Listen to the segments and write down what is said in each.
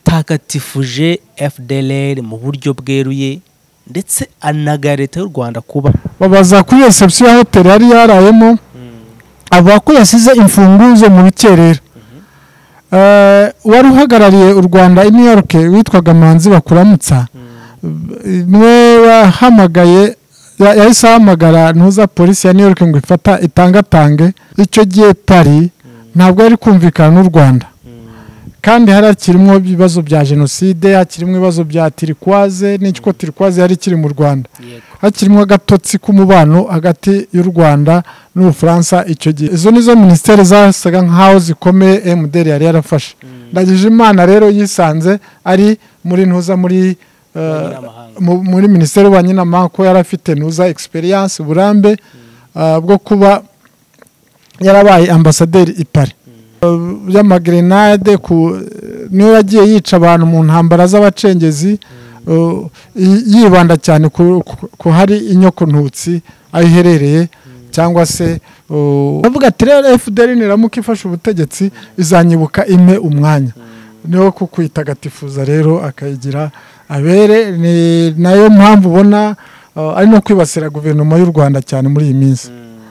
yatagatifuje fdr mu buryo bweruye ndetse anaga leta y'u rwanda kuba babaza kuri reception ya hoteli yari yarayemo avuga ko yasize imfunguzo mu rukerera Eh, uwari uhagarariye u rwanda i new york witwaga manzi bakuramutsa mwe wahamagaye ya- yahise ahamagara ntuza polisi ya new york ngo ifata itangatange icyo gihe paris ntabwo yari kumvikana n'u rwanda kandi hari hakirimo ibibazo bya jenoside hakirimo ibibazo bya tirikwaze n'icyo tirikwaze yari ikiri mu rwanda yego hakirimo agatotsi k'umubano hagati y'u rwanda n'ubufaransa icyo gihe izo nizo minisiteri zasaga nk'aho zikomeye mdr yari yarafashe ndagije imana rero yisanze ari muri ntuza muri eh, Abanyamahanga. mu- muri minisiteri y'ububanyi n'amahanga ko yari afite ntuza egisperiyanse uburambe eh, bwo kuba yarabaye ambasaderi i paris y'amagrenade ku niyo yagiye yica abantu mu ntambara z'abacengezi uh, yi- yibanda cyane ku ku- ku hari inyokontutsi aho iherereye cyangwa se uh, avuga ati rero fdr niramuka ifashe ubutegetsi izanyibuka impe umwanya niho kukwitagatifuza rero akayigira abere ni nayo mpamvu ubona uh, ari no kwibasira guverinoma y'u rwanda cyane muri iyi minsi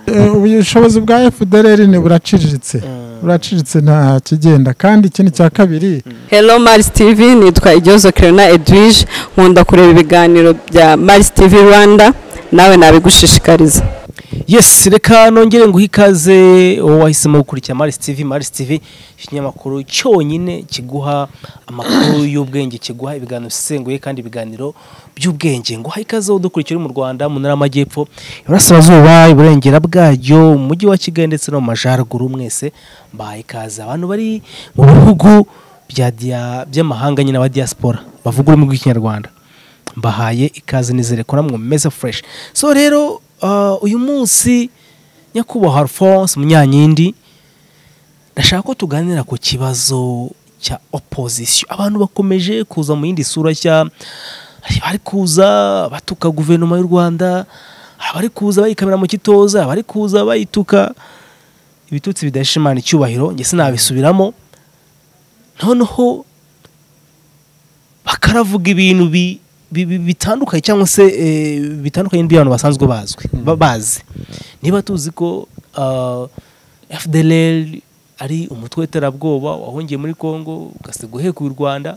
Eh, ubushobozi bwa fdr ni buraciriritse buraciriritse nta kigenda kandi ikindi cya kabiri Hello Mars TV nitwa Ijozo Kirena Edwige nkunda kureba ibiganiro bya Mars TV Rwanda nawe nabigushishikariza yes reka nongere nguhe ikaze wowe wahisemo gukurikira maris tv maris tv ikinyamakuru cyonyine kiguha amakuru y'ubwenge kiguha ibiganiro bisesenguye kandi ibiganiro by'ubwenge nguha ikaze udukurikira uri mu rwanda mu ntara y'amajyepfo iburasirazuba iburengera bwaryo mu mujyi wa kigali ndetse no mu majyaruguru mwese mbahaye ikaze abantu bari mu bihugu bya dia- by'amahanga nyine aba diaspora bavuga ururimi rw'ikinyarwanda mbahaye ikaze nizere ko namwe meze fureshi so rero uh, uyu munsi nyakubahwa alphonse munyankindi ndashaka ko tuganira ku kibazo cya opozisiyo abantu bakomeje kuza mu yindi sura nshya hari abari kuza batuka guverinoma y'u rwanda hari abari kuza bayikamira mu kitoza abari kuza bayituka ibitutsi bidashimana icyubahiro njye sinabisubiramo noneho bakaravuga ibintu bi- bi- bi- bitandukanye cyangwa se eh, bitandukanye n'ibyo basanzwe bazwi ba- bazi niba tuzi ko ah, fdlr ari umutwe w'iterabwoba wahungiye muri congo ugasiga uhekuye u rwanda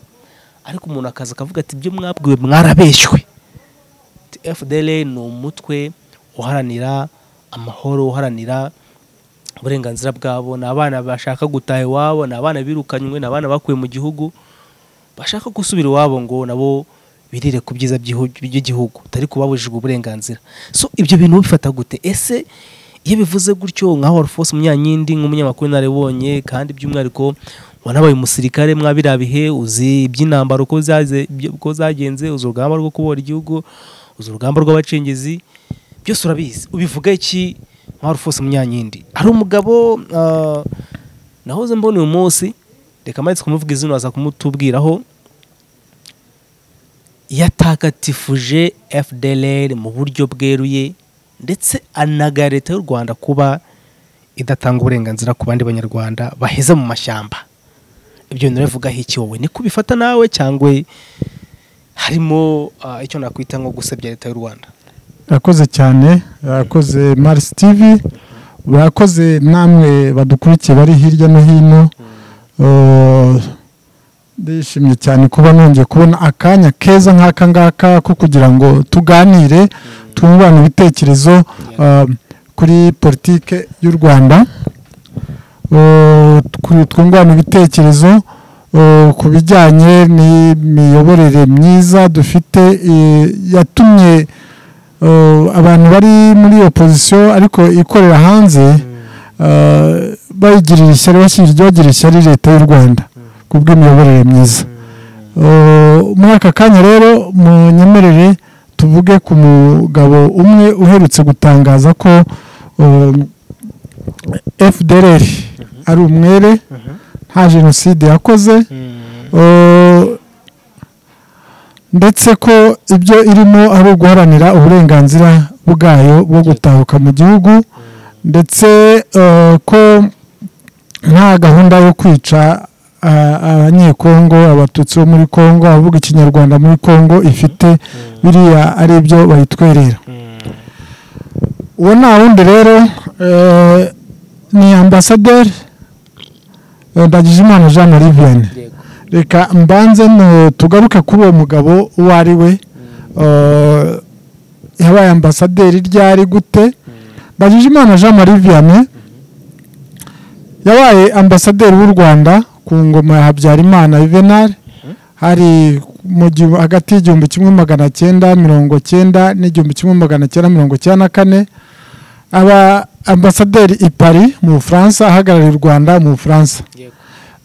ariko umuntu akaza akavuga ati ibyo mwabwiwe mwarabeshywe Ati, fdlr ni umutwe uharanira amahoro uharanira uburenganzira bwabo ni abana bashaka gutaha iwabo ni abana birukanywe ni abana bakuwe mu gihugu bashaka gusubira iwabo ngo nabo birire ku byiza by'ihu- by'igihugu utari kubabujijwe uburenganzira so ibyo bintu bifata gute ese iyo bivuze gutyo nka warufose munyankindi nk'umunyamakuru naribonye kandi by'umwihariko wanabaye umusirikare mwabirabihe uzi iby'intambara uko zaze- byo- uko zagenze uzi urugamba rwo kubora igihugu uzi urugamba rw'abacengezi byose urabizi ubivuga iki nka warufose munyankindi hari umugabo ah, nahoze mbona uyu munsi reka amanitse kumuvuga izina aza kumutubwiraho yatagatifuje fdr mu buryo bweruye ndetse anaga leta y'u rwanda kuba idatanga uburenganzira ku bandi banyarwanda baheze mu mashyamba ibyo bintu bivugaho iki wowe niko ubifata nawe cyangwa harimo ah, icyo nakwita nko gusebya leta y'u rwanda urakoze cyane urakoze marisi tivi urakoze namwe badukurikiye bari hirya no hino Uh, ndishimye cyane kuba nongeye kubona akanya keza nk'aka ngaka ko kugira ngo tuganire twungurane ibitekerezo uh, kuri politike y'u rwanda Uh, tw- twungurana ibitekerezo uh, ku bijyanye n'imiyoborere myiza dufite eh, yatumye Uh, abantu bari muri opozisiyo ariko ikorera hanze uh, bayigirira ishyari bashinzwe bagirira ishyari leta y'u rwanda ku bw'imiyoborere myiza Uh, muri aka kanya rero munyemerere tuvuge ku mugabo umwe uherutse gutangaza ko um, fdr ari umwere nta jenoside yakoze Uh, ndetse ko ibyo irimo ari uguharanira uburenganzira bwayo bwo gutahuka mu gihugu ndetse uh, ko nta gahunda yo kwica a- abanyekongo abatutsi bo muri kongo abavuga ikinyarwanda muri kongo ifite biriya ari byo bayitwerera uwo nta wundi rero eh, ni ambasaderi eh, ndagijimana jean marie vianney yego reka mbanze no- tugaruke kuri uwo mugabo uwo ari we Eh, yabaye ambasaderi ryari gute ndagijimana jean marie vianney yabaye ambasaderi w'u rwanda ku ngoma ya habyarimana yuvenal hari mu gihu- hagati y'igihumbi kimwe magana cyenda mirongo cyenda n'igihumbi kimwe magana cyenda mirongo cyenda na kane aba ambasaderi i paris mu bufaransa ahagarariye u rwanda mu bufaransa yego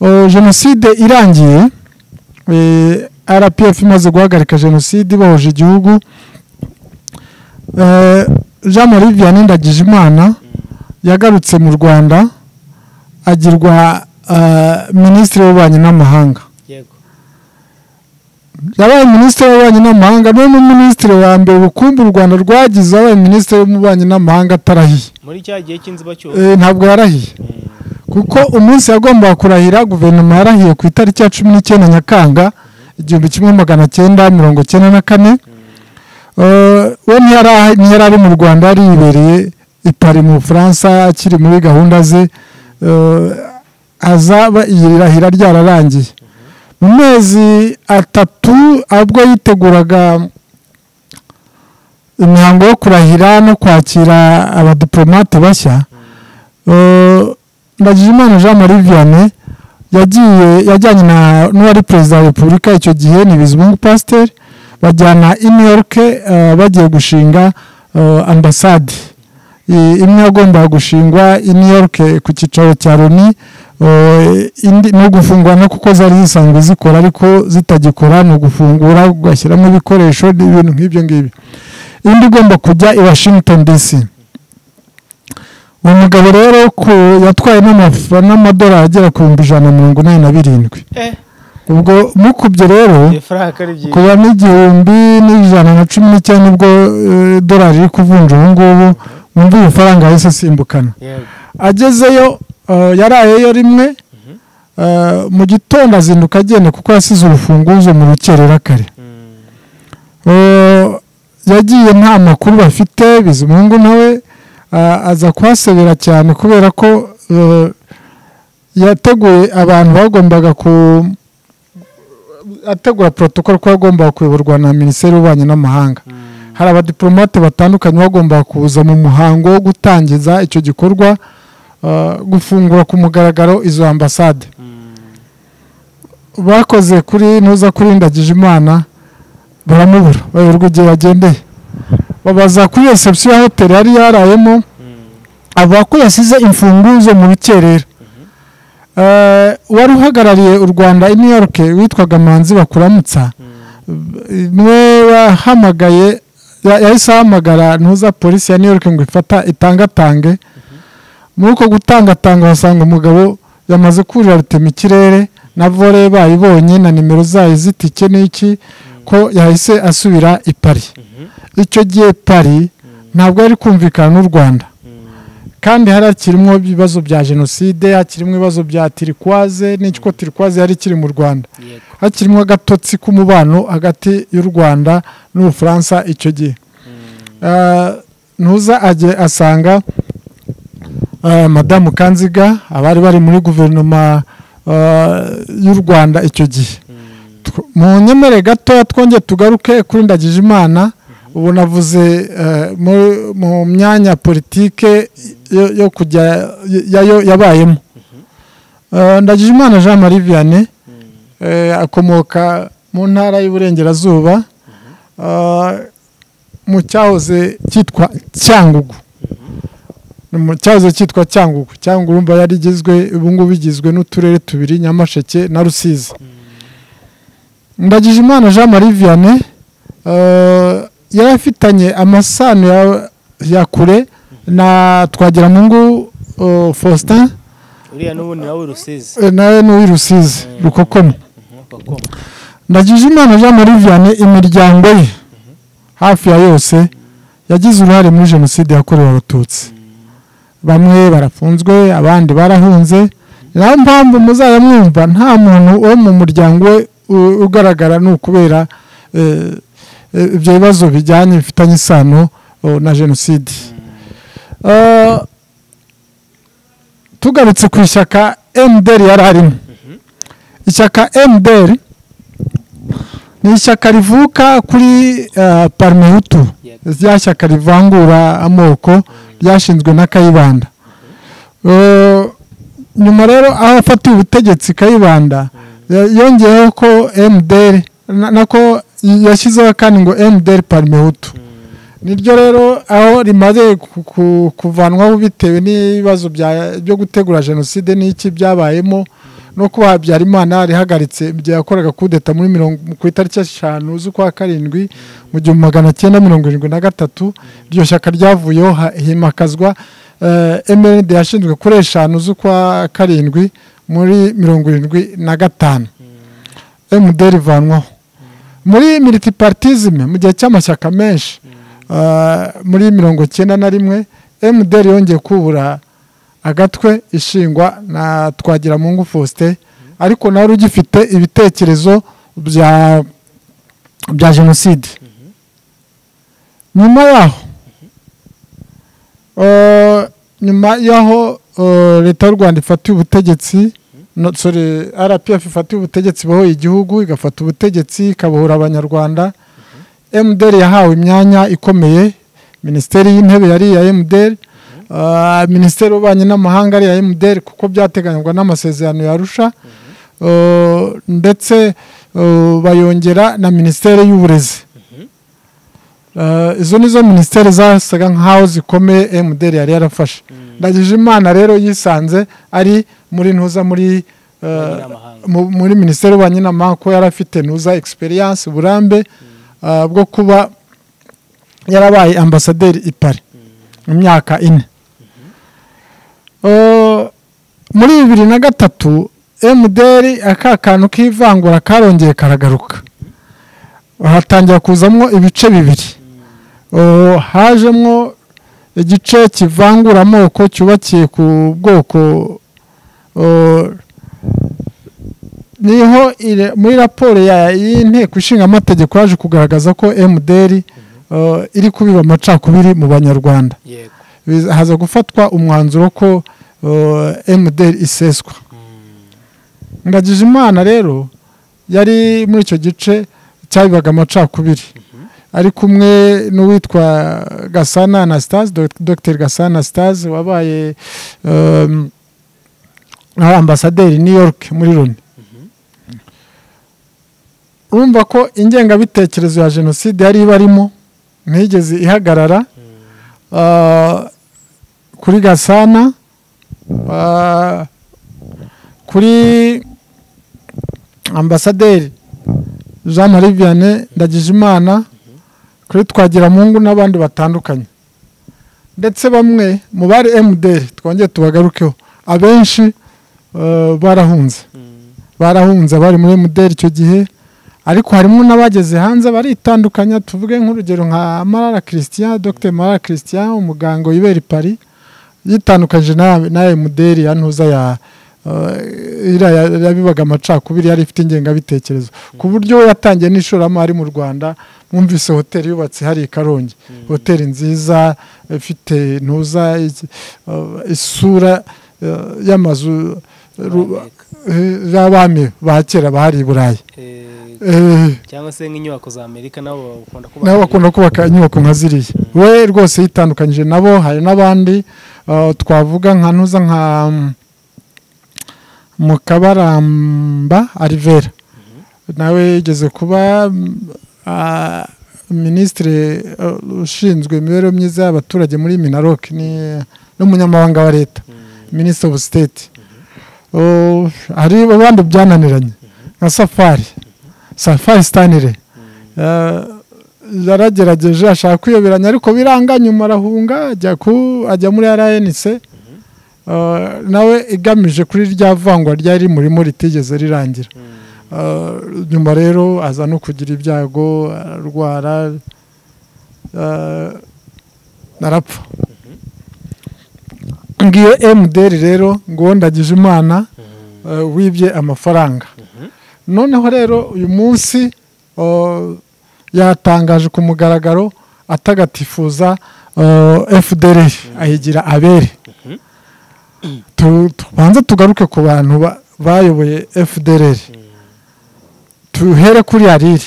Uh, jenoside irangiye eh, rpf imaze guhagarika jenoside ibohoje igihugu Eh, jean marie vianney ndagijimana yagarutse mu rwanda agirwa eh, minisitiri w'ububanyi n'amahanga yego yabaye minisitiri w'ububanyi n'amahanga niwe mu minisitiri wa mbere ubukungu u rwanda rwagize yabaye minisitiri w'ububanyi n'amahanga atarahiye muri cya gihe cy'inzibacyuho Eh, ntabwo yarahiye kuko umunsi yagombaga kurahira guverinoma yarahiye ku itariki ya cumi n'icyenda nyakanga igihumbi kimwe magana cyenda mirongo cyenda na kane Eh, we ntiyari aha- ntiyari ari mu rwanda yari yibereye i Paris mu bufaransa akiri muri gahunda ze Eh, azaba iri rahira ryararangiye mu mezi atatu ubwo yiteguraga imihango yo kurahira no kwakira abadiplomate bashya Eh, Ndagijimana Jean Marie Vianney yagiye yajyanye na n'uwari perezida wa repubulika icyo gihe ni Bizimungu Pasteur bajyana i New York eh, bagiye gushinga eh, ambasade I- imwe yagombaga gushingwa i New York eh, ku cyicaro cya Loni eh, indi no gufungwa no kuko zari zisanzwe zikora ariko zitagikora ni ugufungura ugashyiramo ibikoresho ibintu nk'ibyo ngibyo indi igomba kujya i Washington DC uwo mugabo rero ko yatwaye n'amaf- n'amadolari agera ku bihumbi ijana na mirongo inani na birindwi eh ubwo mukubye rero ifaranga ari byiza kuva n'igihumbi n'ijana na cumi n'icyenda nibwo eh, dolari iri kuvunja ubu ngubu wumva iyo faranga yahise asimbukana yego agezeyo eh, yarayeyo rimwe eh, mu gitondo azinduka agenda kuko yasize urufunguzo mu rukerera kare Mm. Eh, yagiye nta makuru bafite bizimungu nawe ah, aza kuhasebera cyane kubera ko eh, yateguye abantu bagombaga ku ategura protocol ko yagombaga kuyoborwa na minisiteri y'ububanyi n'amahanga hari abadiplomate batandukanye bagombaga kuza mu muhango wo gutangiza icyo gikorwa eh, gufungura ku mugaragaro izo ambasade bakoze kuri ntuza kuri ndagijimana baramubura bayoberwa igihe yagendeye babaza kuri reception ya hoteli yari yarayemo avuga ko yasize imfunguzo mu rukerera Eh, wari uhagarariye u rwanda i new york witwaga manzi bakuramutsa eh, niwe wahamagaye ya- yahise ahamagara ntuza polisi ya new york ngo ifata itangatange muri uko gutangatanga basanga umugabo yamaze kurira rutema ikirere na vore bayibonye na nimero zayo z'itike n'iki ko yahise asubira i pari icyo gihe pari ntabwo yari kumvikana n'u rwanda kandi hari hakirimo ibibazo bya jenoside hakirimo ibibazo bya tirikwaze n'icyo tirikwaze yari ikiri mu rwanda yego hakirimo agatotsi k'umubano hagati y'u rwanda n'ubufaransa icyo gihe Ah, ntuza ajye asanga ah, madamu kanziga abari bari muri guverinoma ah, y'u rwanda icyo gihe Tw- mu nyemere gatoya twongeye tugaruke kuri ndagijimana ubu navuze eh, mu- mu myanya politike yo- yo kujya yayo yabayemo Eh, ndagijimana jean marie vianney eh, akomoka mu ntara y'uburengerazuba ah, mu cyahoze cyitwa cyangugu Ni mu cyahoze cyitwa cyangugu cyangugu urumva yari igizwe ubungubu igizwe n'uturere tubiri nyamasheke na rusizi ndagijimana jean marie vianney eh, yari afitanye amasano ya- ya kure na twagiramungu eh, faustin uriya n'ubundi nawe rusizi eh, nawe ni uw'irusizi rukokomo bakoma ndagijimana jean marie vianney imiryango ye hafi ya yose yagize uruhare muri jenoside yakorewe abatutsi bamwe barafunzwe abandi barahunze niyo mpamvu muzajya mwumva nta muntu wo mu muryango we u- ugaragara ni ukubera eh, eh, ibyo bibazo bijyanye bifitanye isano oh, na jenoside Eh, tugarutse ku ishyaka emuderi yari arimo ishyaka emuderi ni ishyaka rivuka kuri eh, parmehutu rya shyaka rivangura amoko ryashinzwe na kayibanda Eh, nyuma rero aho afatiye ubutegetsi kayibanda ya- yongeyeho ko mdr na- nako yashyizeho kandi ngo mdr parmehutu niryo rero aho rimaze ku- ku- kuvanwaho bitewe n'ibibazo bya- byo gutegura jenoside n'iki byabayemo no kuba habyarimana rihagaritse igihe yakoraga kudeta muri mirongo ku itariki eshanu z'ukwa karindwi mu gihumbi magana cyenda mirongo irindwi na gatatu iryo shyaka ryavuyeho ha- himakazwa emeride yashinzwe kuri eshanu z'ukwa karindwi muri mirongo irindwi na gatanu emuderi ivanwaho muri militi paritizime mu gihe cy'amashyaka menshi ah, muri mirongo icyenda na rimwe emuderi yongeye kubura agatwe ishingwa na twagiramungu faustin ariko nawe ugifite ibitekerezo bya bya jenoside nyuma yaho eh, nyuma yaho eh, leta y'u rwanda ifatiye ubutegetsi no- sorry rpf ifatiye ubutegetsi ibohoye igihugu igafata ubutegetsi ikabohora abanyarwanda mdr yahawe imyanya ikomeye minisiteri y'intebe yari iya mdr Ah, minisiteri y'ububanyi n'amahanga ari iya mdr kuko byateganywa n'amasezerano yarusha ndetse eh, bayongera na minisiteri y'uburezi Eh, izo nizo minisiteri zasaga nk'aho zikomeye mdr yari yarafashe ndagije imana rero yisanze ari muri ntuza muri eh, Abanyamahanga. mu- muri minisiteri y'ububanyi n'amahanga ko yari afite ntuza egisperiyanse uburambe eh, bwo kuba yarabaye ambasaderi i pari mu myaka ine Eh, muri bibiri na gatatu emuderi aka kantu k'ivangura karongeye karagaruka hatangira kuzamo ibice bibiri Eh, hajemo igice kivangura amoko cyubakiye ku bwoko eh, niho ire- muri raporo ya- y'inteko ishinga amategeko yaje kugaragaza ko mdr eh, iri kubiba amacakubiri mu banyarwanda yego Biza- haza gufatwa umwanzuro ko eh, mdr iseswa ngagije imana rero yari muri icyo gice cyabibaga amacakubiri ari kumwe n'uwitwa gasana anastase Dog- dr gasana anastase wabaye em, ari ambasaderi i new york muri loni urumva ko ingengabitekerezo ya jenoside yari ibarimo ntiyigeze ihagarara Ah, kuri gasana ah, kuri ambasaderi jean marie vianney ndagijimana kuri twagiramungu n'abandi batandukanye ndetse bamwe mu bari mdr twongere tubagarukeho abenshi eh, barahunze barahunze abari muri mdr icyo gihe ariko harimo n'abageze hanze baritandukanya tuvuge nk'urugero nka marara christian dr marara christian umuganga wibera i paris yitandukanyije na- na mdr ya ntuza ya eh, iriya ya- yabibaga amacakubiri yari ifite ingengabitekerezo ku buryo we yatangiye n'ishoramari mu rwanda mwumvise hoteli yubatse hari i karongi hoteli nziza ifite ntuza iki- eh, isura eh, y'amazu eh, ru- Amerika. eh, y'abami ba kera bahari i burayi Eh, Eh, cyangwa se nk'inyubako za amerika nabo bakunda kuba nabo bakunda kubaka inyubako nka ziriya we rwose yitandukanyije nabo hari n'abandi eh, twavuga nka ntuza nka mm, mukabaramba arivera nawe yigeze kuba mm, ah, minisitiri eh, ushinzwe imibereho myiza y'abaturage muri minarok ni- n'umunyamabanga wa leta minisitiri ofu siteti hari abandi byananiranye nka safari safari sitanire yaragerageje ashaka kwiyoberanya ariko biranga nyuma arahunga ajya ku- ajya muri rnc Eh, nawe igamije kuri rya vangwa ryari rimurimo ritigeze rirangira Eh, nyuma rero aza no kugira ibyago ararwara eh, arapfa ngiyo mdr rero ngo ndagije imana Mhm. eh, wibye amafaranga noneho rero uyu munsi oh, yatangaje ku mugaragaro atagatifuza fdr ayigira abere Tu- tubanze tugaruke ku bantu ba- bayoboye fdr tuhere kuri ariri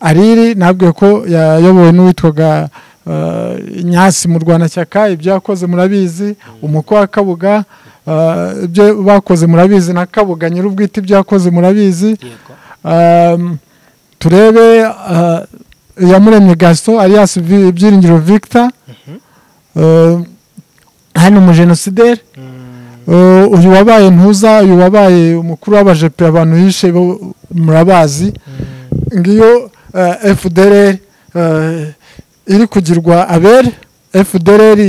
ariri nabwiye ko yayobowe n'uwitwaga eh, nyasi mu rwanashyaka ibyo yakoze murabizi umukwe wa kabuga eh, ibyo bakoze murabizi na kabuga nyir'ubwite ibyo yakoze murabizi yego Um, turebe uh, iyamuremye gaston alias Vi- byiringiro victor uh, hano umujenosideri Uh, uyu wabaye ntuza uyu wabaye umukuru w'abajepe abantu yishe bo murabazi ngiyo uh, fdr uh, iri kugirwa abere fdr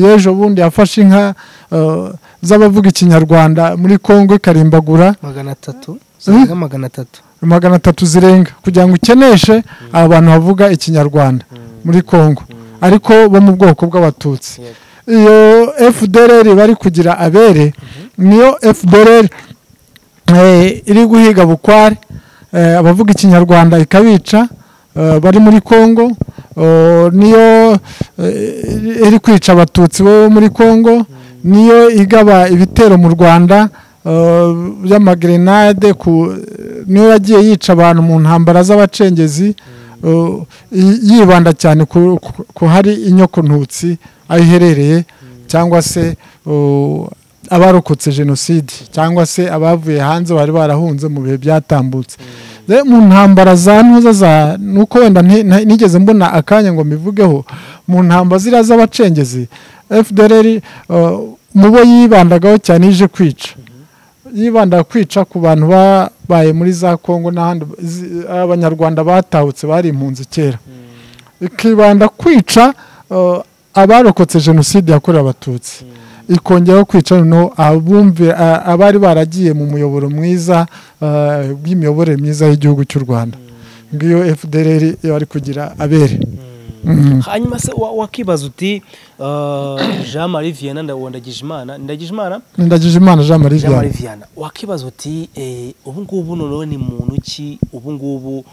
y'ejo bundi yafashe inka uh, z'abavuga ikinyarwanda muri kongo ikarimbagura magana atatu zirenga magana atatu magana atatu zirenga kugira ngo ukeneshe abantu bavuga ikinyarwanda muri congo ariko bo mu bwoko bw'abatutsi Yego. iyo fdr bari kugira abere niyo fdr eh, iri guhiga bukware eh, abavuga ikinyarwanda ikabica eh, bari muri congo oh, niyo eh, iri kwica abatutsi bo muri congo niyo igaba ibitero mu rwanda eh, by'amagrenade ku- niyo yagiye yica abantu mu ntambara z'abacengezi eh, yi- yibanda cyane ku- ku- ku hari inyokontutsi aho iherereye cyangwa se eh, abarokotse jenoside cyangwa se abavuye hanze bari barahunze mu bihe byatambutse Rero mu ntambara za ntuza za nuko wenda nti- nta- nigeze mbona akanya ngo mbivugeho mu ntambara ziriya z'abacengezi fdr uh, mu bo yibandagaho cyane ije kwica yibanda kwica ku bantu babaye muri za kongo n'ahandi zi- abanyarwanda batahutse bari impunzi kera ikibanda kwica uh, abarokotse jenoside yakorewe abatutsi ikongeraho kwica noneho abumve- a- abari baragiye mu muyoboro mwiza uh, bw'imiyoborere myiza y'igihugu cy'u rwanda ngiyo fdr bari kugira abere Mhm. hanyuma se wa- wakibaza uti eh, jean marie vianney ndabona ndagijimana ndagijimana ndagije imana jean marie jean marie vianney vianney wakibaza uti eh, ubu ngubu noneho ni muntu ki ubu ngubu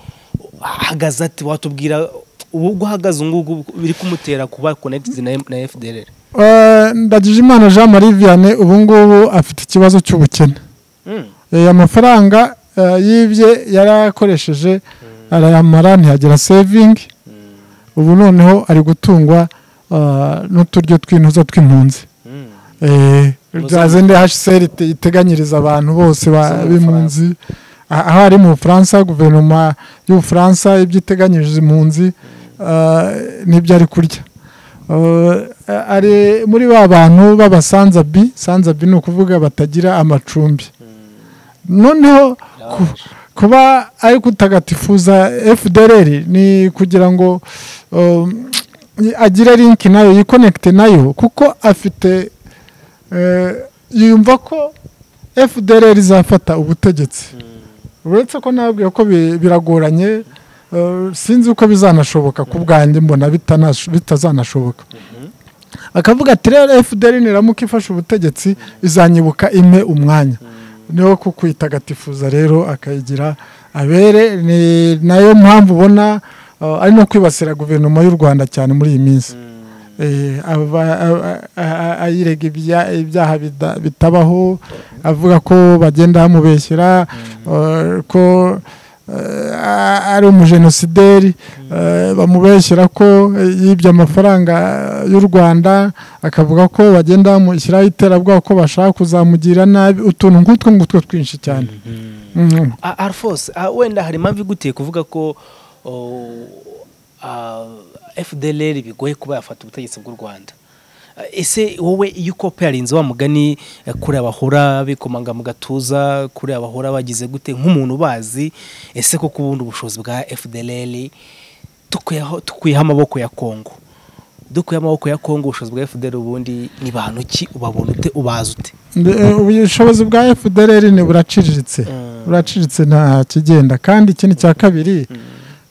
ahagaze ati watubwira ubu ubwo ahagaze ubu ngubu biri kumutera kuba connected na, na fdr Eh, ndagije imana jean marie vianney ubu ngubu afite ikibazo cy'ubukene mm. Eh, amafaranga eh, yibye yarayakoresheje arayamara ntiyagera sevingi ubu noneho ari gutungwa eh, n'uturyo tw'intuza tw'impunzi Mm. Eh, Muzamurwa. za zindi hsr ite- iteganyiriza abantu bose ba- Zo mu b'impunzi Ah, aho ari mu bufaransa guverinoma y'ubufaransa ibyo iteganyiriza impunzi ah, nibyo ari kurya Eh, ari muri ba bantu b'abasanzabi sanzabi ni ukuvuga batagira amacumbi noneho ku- kuba ari kutagatifuza fdr ni kugira ngo um, agire link nayo yikonekite nayo kuko afite eh, yumva ko fdr izafata ubutegetsi uretse ko nabwiye ko bi- biragoranye eh, sinzi uko bizanashoboka ku bwanjye mbona bitanash- bitazanashoboka akavuga ati rero fdr niramuka ifashe ubutegetsi izanyibuka impe umwanya niho ku kwitagatifuza rero akayigira abere ni nayo mpamvu ubona eh, ari no kwibasira guverinoma y'u rwanda cyane muri iyi minsi Eh, aba- a- a- a- ayirega ibya- ibyaha bida- bitabaho avuga ko bagenda bamubeshyera eh, ko eh, a- ari umujenosideri eh, bamubeshyira ko yibye amafaranga y'u rwanda akavuga ko bagenda bamushyiraho iterabwoba ko bashaka kuzamugira nabi utuntu nk'utwo ngutwo twinshi cyane Mhm. A- arfos ah, wenda hari impamvu iguteye kuvuga ko oh, ah, fdlr bigoye kuba yafata ubutegetsi bw'u rwanda Ah, ese wowe iyo ukopeyarinze wa mugani eh, kuriya bahora bikomanga mu gatuza kuriya bahora bagize gute nk'umuntu ubazi ese ko ubundi ubushobozi bwa fdlr tukuyeho- tukuyeho amaboko ya kongo dukuye amaboko ya kongo ubushobozi bwa fdlr ubundi ni bantu ki ubabona ute ubazi ute Nde- eh, ubushobozi bwa fdr ni buraciriritse buraciriritse nta kigenda kandi ikindi cya kabiri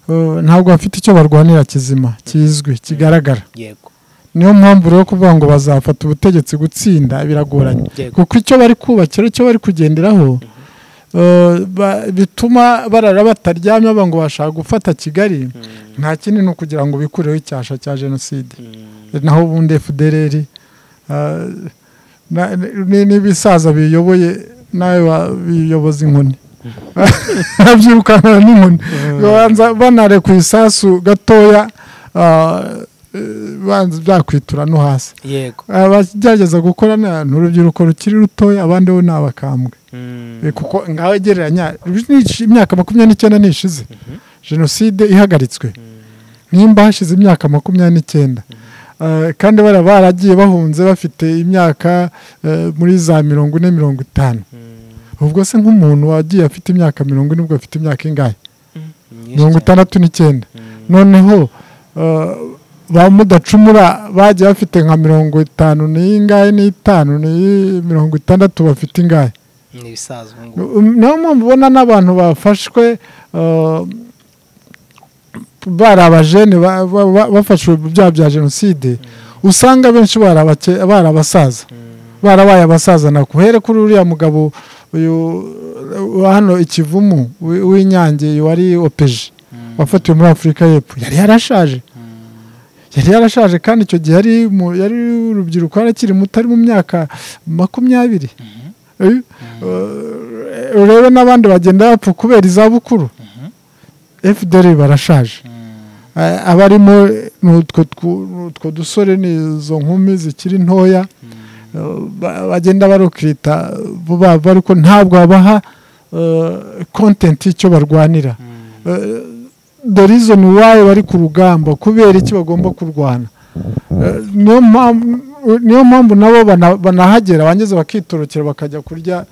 eh, ntabwo bafite icyo barwanira kizima kizwi kigaragara yego niyo mpamvu rero kuvuga ngo bazafata ubutegetsi gutsinda biragoranye Yego. kuko icyo bari kubakira icyo bari kugenderaho eh, ba- bituma barara bataryamye baba ngo bashaka gufata kigali nta kindi ni ukugira ngo bikureho icyasha cya jenoside naho ubundi fdrr eh, na- ni- n'ibisaza biyoboye nawe wa- biyoboza inkoni babyirukana n'inkoni babanza banareka isasu gatoya ah, eh, banza byakwitura no hasi yego abagerageza gukora na- ni urubyiruko rukiri rutoya abandi bo ni abakambwe Eh, kuko ngaho gereranya ni- imyaka makumyabiri n'icyenda nishize jenoside ihagaritswe nimba hashize imyaka makumyabiri n'icyenda Eh, kandi bara baragiye bahunze bafite imyaka eh, muri za mirongo ine mirongo itanu ubwo se nk'umuntu wagiye afite imyaka mirongo ine ubwo afite imyaka ingahe mirongo itandatu n'icyenda noneho eh, ba mudacumura bagiye bafite nka mirongo itanu n'ingahe n'itanu n'iyi mirongo itandatu bafite ingahe ni ibisaza ubu ngubu niyo mpamvu ubona n'abantu bafashwe eh, bari abajene ba- ba- ba- bafashwe mu byaha bya jenoside usanga benshi bari abake- bari abasaza barabaye abasaza nako here kuri uriya mugabo uyu wa hano ikivumu wi- w'inyange wari opeje wafatiwe muri afurika y'epfo yari yarashaje yari yarashaje kandi icyo gihe yari mu- yari urubyiruko yarakiri muto ari mu myaka makumyabiri Eh, eh, urebe n'abandi bagenda bapfa kubera izabukuru fdr barashaje Eh, abarimo ni utwo twu- ni utwo dusore ni izo nkumi zikiri ntoya Eh, ba- bagenda barukirita vuba vuba ariko ntabwo babaha kontenti y'icyo barwanira Eh, the reason why bari ku rugamba kubera iki bagomba kurwana Eh, niyo mpamvu niyo mpamvu nabo bana- banahagera bangiza bakitorokera bakajya kurya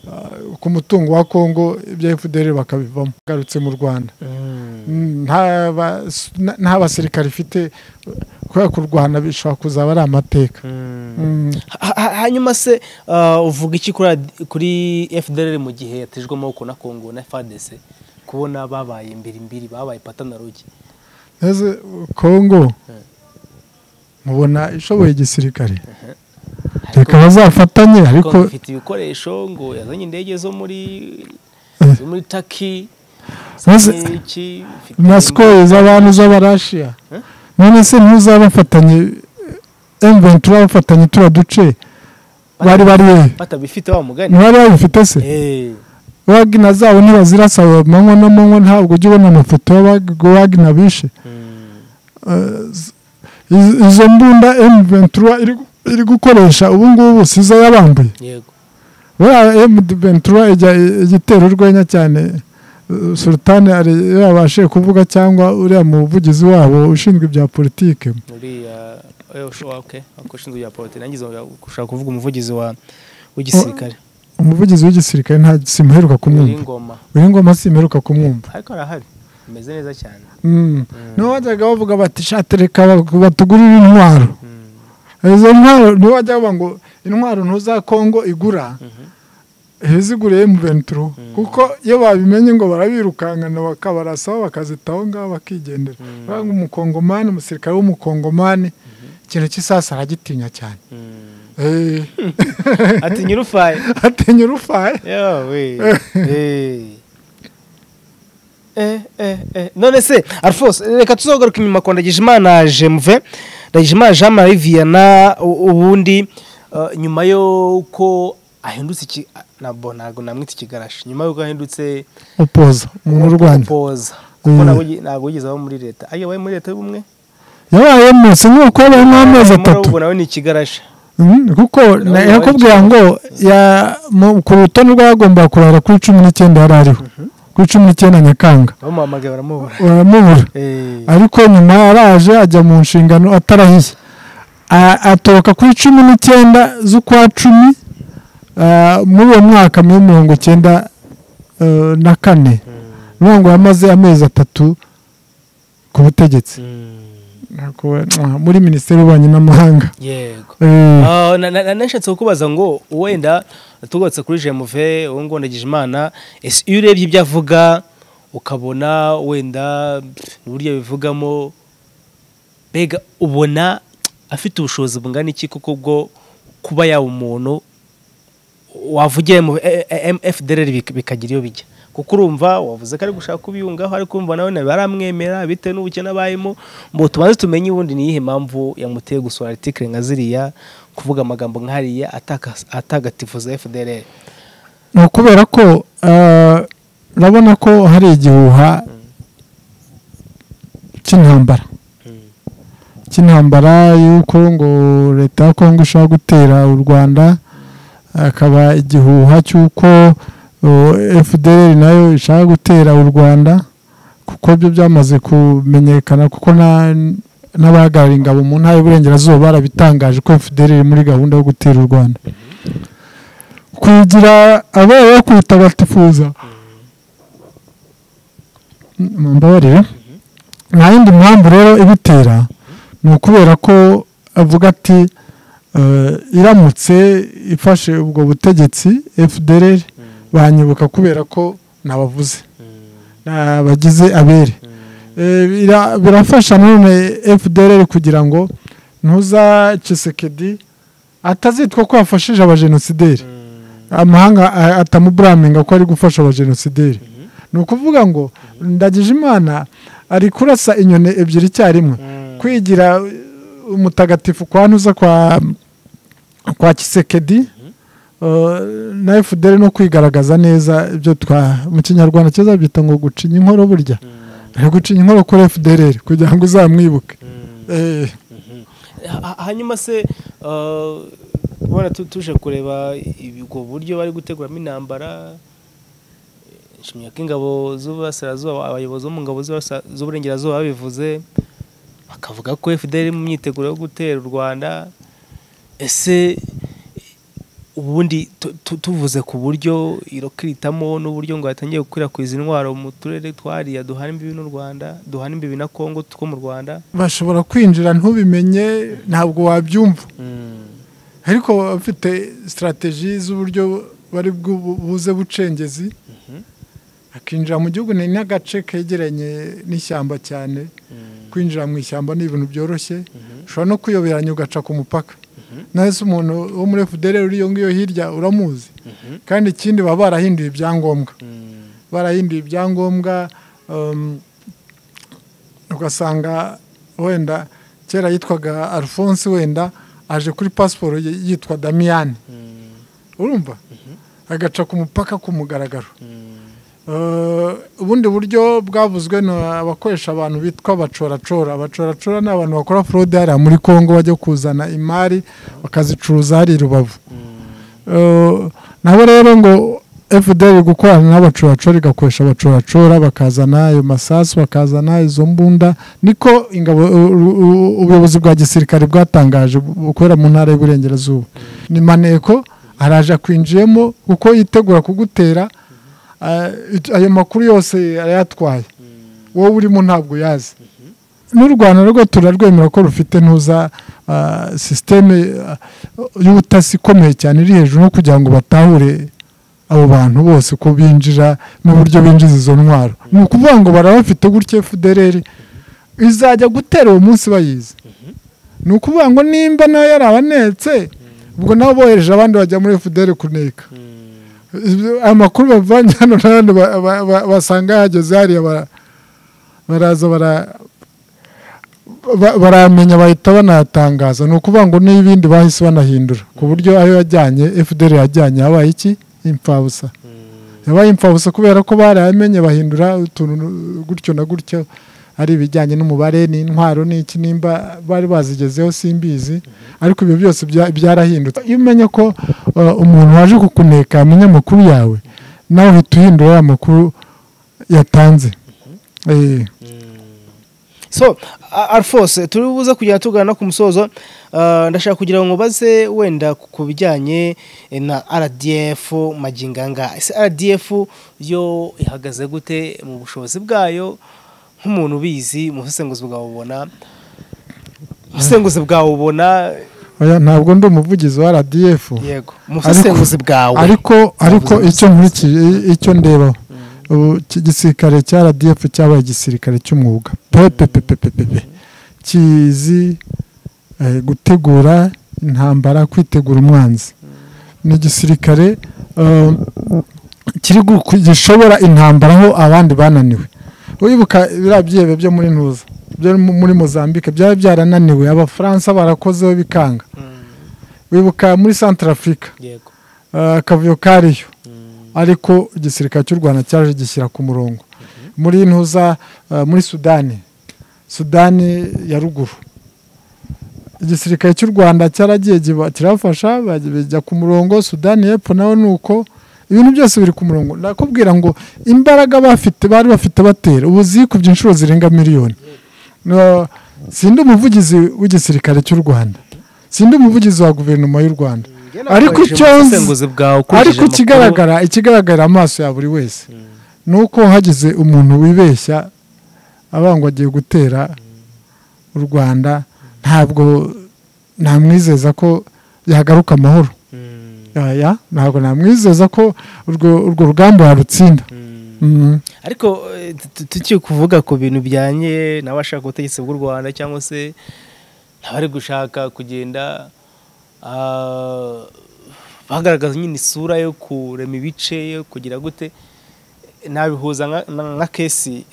eh, ku mutungo wa kongo ibya fdr bakabivamo garutse mu rwanda Mm, nta ba- s- na- nta basirikare ifite kubera kurwana bishobora kuzaba ari amateka Mm. Ha- ha- hanyuma se ah, uvuga iki kuri ad- kuri fdr mu gihe yatejwe amaboko na kongo na fadc kubona babaye imbiri imbiri babaye patanarogi Ese kongo mubona ishoboye igisirikare reka bazafatanye kongo ariko ifite ibikoresho ngo yazanye indege zo muri Eh. zo muri taki Maze- na sikoro z'abantu z'abarashiya Eh? none se ntuzabafatanye emuventi turabafatanye tuba duce bari bariyehe batabifite wa mugani ntibari babifite se Eh, wagina zabo ntibazirasaba amanywa n'amanywa ntabwo ujya ubona amafoto y'abagina bishe mm, Iz- izo mbunda emuventi iri gukoresha ubu ngubu si izo yabambuye yego buriya emuventi ijya igitera urwenya cyane eh, sultani ari yabashije kuvuga cyangwa uriya muvugizi wabo ushinzwe ibya politike muri ushoboke ushinzwe ibya poloti nangize ushaka kuvuga umuvugizi wa w'igisirikare umuvugizi w'igisirikare nta simuheruka kumwumva w'ingoma uyu ngoma simuheruka kumwumva ariko arahari ameze neza cyane Mm. nibo bajyaga bavuga bati shatereka batugurire intwaro Mm. izo ntwaro nibo bajya bavuga ngo intwaro ntuza kongo igura iziguriye mu venturo kuko iyo babimenye ngo barabirukankana bakabarasaba bakazita aho ngaho bakigendera baravuga ngo umukongomani umusirikare w'umukongomani ikintu cy'isasu aragitinya cyane Eh, ati nyir'ufaye atinya urufaye yewe none se alphonse reka tuzogaruka inyuma kwa ndagijimana jemuve ndagijimana jean marie viana u- ubundi eh, nyuma y'uko ahindutse iki ah, nabwo ntabwo namwita ikigarashi nyuma y'uko ahindutse opoza umuntu urwanya poza kuko Mm. ntabwo yi- ntabwo yigeze aba muri leta ayo yabaye muri leta y'ubumwe yabaye munsi nk'uko yabayemo amezi atatu ubwo nawe ni ikigarashi Mhm, kuko na- yabaye yakubwira ngo ya- mu- ku rutonde rw'abagomba kurara kuri cumi n'icyenda yari ariho kuri cumi n'icyenda nyakanga bamuhamagaye baramubura uramubura Eh, ariko nyuma yaraje ajya mu nshingano atarahiye A- atoroka kuri cumi n'icyenda z'ukwa cumi ah, muri uwo mwaka muri mirongo icyenda eh, na kane niyo ngo yamaze amezi atatu ku butegetsi Ntabwo- muri minisiteri y'ububanyi n'amahanga yego Eh. Ah, na- na- na- nashatse kukubaza ngo wenda tugarutse kuri jemuve wowe ngo ndagije imana ese iyo urebye ibyo avuga ukabona wenda pff, uburyo abivugamo mbega ubona afite ubushobozi bungana iki kuko bwo kuba yaba umuntu wavugiye mu efudereri bikagira iyo bijya kuko urumva wavuze ko ari gushaka kubiyungaho ariko urumva nawe baramwemera bitewe n'ubukene abayemo ngo tubanze tumenye ubundi ni iyihe mpamvu yamuteye gusura aritikire nka ziriya kuvuga amagambo nk'ariya atagatifuza efudereri ni ukubera ko urabona ko hari igihuha cy'intambara cy'intambara y'uko ngo leta ya kongo ishobora gutera u rwanda akaba igihuha cy'uko fdr nayo ishaka gutera u rwanda kuko byo byamaze kumenyekana kuko n'abahagarariye ingabo mu ntara y'uburengerazuba barabitangaje ko fdr iri muri gahunda yo gutera u rwanda kugira abaye bakubita batifuza mbabarira nta yindi mpamvu rero ibitera ni ukubera ko avuga ati iramutse ifashe ubwo butegetsi fdr banyibuka kubera ko ntabavuze bagize abere birafasha none fdr kugira ngo ntuzacesekedi atazitwa ko yafashije abajenosideri amahanga atamuburaminga ko ari gufasha abajenosideri ni ukuvuga ngo ndagije imana ari kurasa inyoni ebyiri icyarimwe kwigira umutagatifu kwa ntuza kwa kwa kisekedi na fdr no kwigaragaza neza ibyo twa mu kinyarwanda cyiza byita ngo gucinya inkoro burya ari gucinya inkoro kuri fdr kugira ngo uzamwibuke hanyuma se ubona tuje kureba ubwo buryo bari guteguramo intambara nshimiye ko ingabo z'uburasirazuba abayobozi bo mu ngabo z'uburengerazuba babivuze bakavuga ko fdr mu myiteguro yo gutera u rwanda ese ubundi tuvuze ku buryo irokiritamo n'uburyo ngo yatangiye gukwirakwiza intwaro mu turere twariya duhana imbibi n'u rwanda duhana imbibi na congo two mu rwanda bashobora kwinjira ntubimenye ntabwo wabyumva ariko bafite sitarateji z'uburyo bari buze bucengezi akinjira mu gihugu ni n'agace kegeranye n'ishyamba cyane kwinjira mu ishyamba ni ibintu byoroshye ushobora no kuyoberanya ugaca ku mupaka nahise umuntu wo muri fdr uriyo ngiyo hirya uramuzi kandi ikindi baba barahinduye ibyangombwa barahinduye ibyangombwa ugasanga wenda kera yitwaga alphonse wenda aje kuri pasiporo yitwa damiyani urumva agaca ku mupaka ku mugaragaro ubundi buryo bwavuzwe ni abakoresha abantu bitwa bacoracora abacoracora ni abantu bakora forode hariya muri congo bajya kuzana imari bakazicuruza hari i rubavu nabo rero ngo fdr gukorana n'abacoracora igakoresha abacoracora bakazana ayo masasu bakazana izo mbunda niko ingabo ubuyobozi bwa gisirikare bwatangaje bukorera mu ntara y'uburengerazuba ni maneko araje akwinjiyemo kuko yitegura kugutera ayo makuru yose arayatwaye wowe urimo ntabwo uyazi n'u rwanda rwo turarwemera ko rufite ntuza sisiteme y'ubutasi ikomeye cyane iri hejuru no kugira ngo batahure abo bantu bose ko binjira n'uburyo binjiza izo ntwaro ni ukuvuga ngo barabafite gutya efudereri izajya gutera uwo munsi bayizi ni ukuvuga ngo nimba nawe yarabanetse ubwo nabo bohereje abandi bajya muri efuderi kuneka amakuru bavanye hano n'abandi basanga hageze hariya baraza baramenya bahita banayatangaza ni ukuvuga ngo n'ibindi bahise banahindura ku buryo ayo yajyanye fdr yajyanye yabaye iki imfabusa yabaye imfabusa kubera ko barayamenye bahindura utuntu gutyo na gutyo ari ibijyanye n'umubare n'intwaro n'iki nimba bari bazigezeho simbizi ariko ibyo byose byarahindutse iyo umenya ko umuntu waje kukuneka amenya amakuru yawe nawe uhita uhindura ya makuru yatanze so alphonse turi buze kugenda tugana no ku musozo ndashaka kugira ngo mubaze wenda ku bijyanye na rdf maginganga ese rdf yo ihagaze gute mu bushobozi bwayo nk'umuntu ubizi mu busenguzi bwawe ubona ubusenguzi bwawe ubona ntabwo ndi umuvugizi wa rdf yego mu busenguzi bwawe ariko ariko icyo nkurikiye icyo ndeba iki gisirikare cya rdf cyabaye igisirikare cy'umwuga pepepepepepe kizi eh, gutegura intambara kwitegura umwanzi ni igisirikare eh, kiri gu- gishobora intambara aho abandi bananiwe wibuka biriya byihebe byo muri ntuza byo mu- muri mozambique byari byarananiwe abafaransa barakozeho bikanga wibuka muri santara afurika yego akavuyo kariyo ariko igisirikare cy'u rwanda cyaje gishyira ku murongo muri ntuza eh, muri sudani sudani ya ruguru igisirikare cy'u rwanda cyaragiye giba- kirafasha bajya- bijya ku murongo sudani y'epfo nawe ni uko ibintu byose biri ku murongo nakubwira ngo imbaraga bafite bari bafite batera ubu zikubye inshuro zirenga miliyoni No, sindi umuvugizi w'igisirikare cy'u rwanda sindi umuvugizi wa guverinoma y'u rwanda ariko icyo nzi bwawe ariko ikigaragara ikigaragara amaso ya buri wese ni uko hagize umuntu wibeshya abangwa agiye gutera u rwanda ntabwo namwizeza ko yagaruka amahoro Aya, ntabwo namwizeza ko urwo urwo rugamba yarutsinda Mhm. ariko eh, tu- tukiri kuvuga ku bintu bijyanye n'abashaka ubutegetsi bw'u rwanda cyangwa se abari gushaka kugenda ah, bagaragaza nyine isura yo kurema ibice yo kugira gute nabihuza nka- na- nka kesi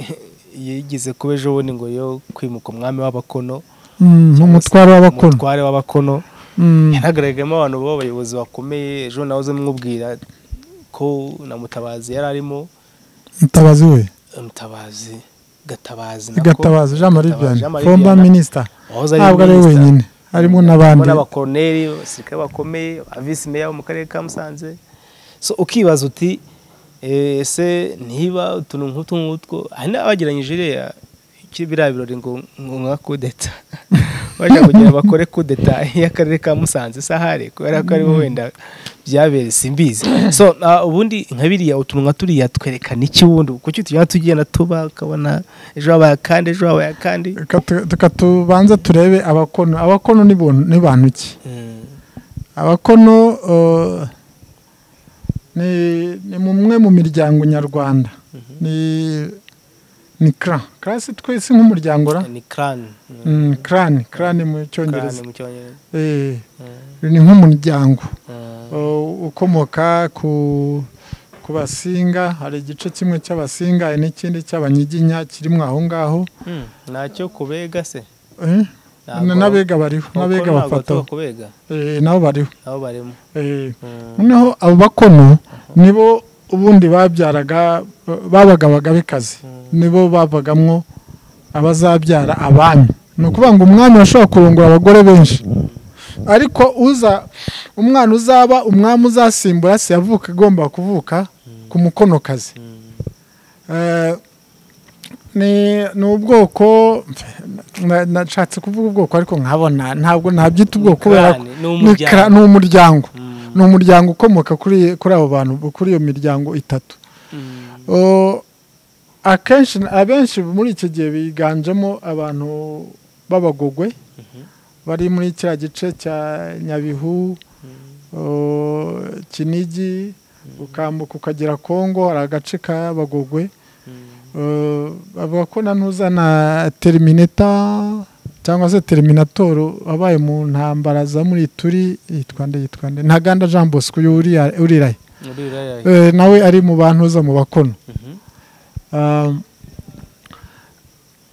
yigeze kuba ejo bundi ngo yo kwimuka umwami w'abakono Mhm, umutwaro w'abakono umutware w'abakono Mhm. yanagaragayemo abantu b'abayobozi bakomeye ejo nahoze mwubwira ko na mutabazi yari arimo mutabazi we mutabazi gatabazi gatabazi jean marie vianney foromba minisita minisita ntabwo ari we wenyine harimo n'abandi n'abakoroneri abasirikare bakomeye abavisi meya bo mu karere ka musanze so ukibaza uti eh, ese niba utuntu nk'utu ngutwo hari n'abageranyije iriya kiri biriya birori ngo ngo nka kudeta baje kugira bakore kudeta y'akarere ka musanze sahare kubera ko ariho wenda byabereye simbizi so ah, ubundi nka biriya utuntu nka turiya twerekana iki wundi kuki tujya tugenda tuba ukabona ejo habaye akandi ejo habaye akandi Reka tu- reka tubanze turebe abakono abakono ni bon- ni bantu ki Mm. abakono eh, ni ni mumwe mu miryango nyarwanda ni ni cra cra si twese nk'umuryango ra ni crane Mm. Mm, clan clan mu crane cyongereza mu cyongereza Eh, Mm. ni nk'umuryango Mm. eh, ukomoka ku ku basinga hari igice kimwe cy'abasinga hari n'ikindi cy'abanyiginya kirimo aho ngaho Mm. ntacyo kubega se Eh, Ntabwo- n'abega bariho Abakuru n'abega ntabwo bafataho batuba kubega Eh, nabo bariho nabo barimo Eh, Mm. noneho abo bakono nibo ubundi babyaraga babaga abagabekazi nibo babagamwo abazabyara abami ni ukuvuga ngo umwami washobora kurongora abagore benshi ariko uza umwana uzaba umwami uzasimbura se yavuka agomba kuvuka ku mukonokazi Eh, ni ni ubwoko na- nashatse kuvuga ubwoko ariko nkabona ntabwo nabyita ubwoko kubera ko Crane, ni kra- ni n'umuryango umuryango Mm. ni umuryango ukomoka kuri kuri abo bantu kuri iyo miryango itatu Mm. O, akenshi abenshi muri iki gihe biganjemo abantu b'abagogwe bari muri kiriya gice cya nyabihu o, kinigi ukambuka ukagera kongo hari agace k'abagogwe Uh, bavuga ko na ntuza na terimineta cyangwa se teriminatoro wabaye mu ntambara za muri turi yitwa nde yitwa nde ntaganda jean bosco uyu uriya- uriraye Muri Raya. Eh, nawe ari mu bantuza mu bakono Mhm. Ah,